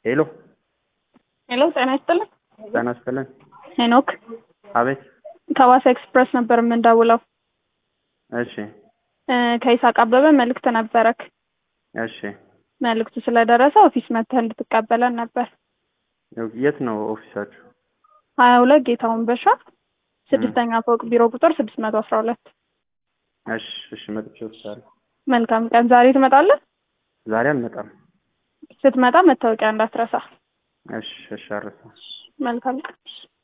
ሄሎ ሄሎ ጤና ይስጥልን። ጤና ይስጥልን። ሄኖክ አቤት። ከዋሳ ኤክስፕረስ ነበር የምንደውለው። እሺ እ ከይሳቅ አበበ መልእክት ነበረክ። እሺ። መልእክቱ ስለደረሰ ኦፊስ መጥተህ እንድትቀበለን ነበር። የት ነው ኦፊሳችሁ? ሀያ ሁለት ጌታውን በሻ ስድስተኛ ፎቅ ቢሮ ቁጥር ስድስት መቶ አስራ ሁለት እሺ እሺ። መጥቼ ወስዳለሁ። መልካም ቀን። ዛሬ ትመጣለህ? ዛሬ አልመጣም። ስትመጣ መታወቂያ እንዳትረሳ። እሺ እሺ። አረሳ መልካም ቀን።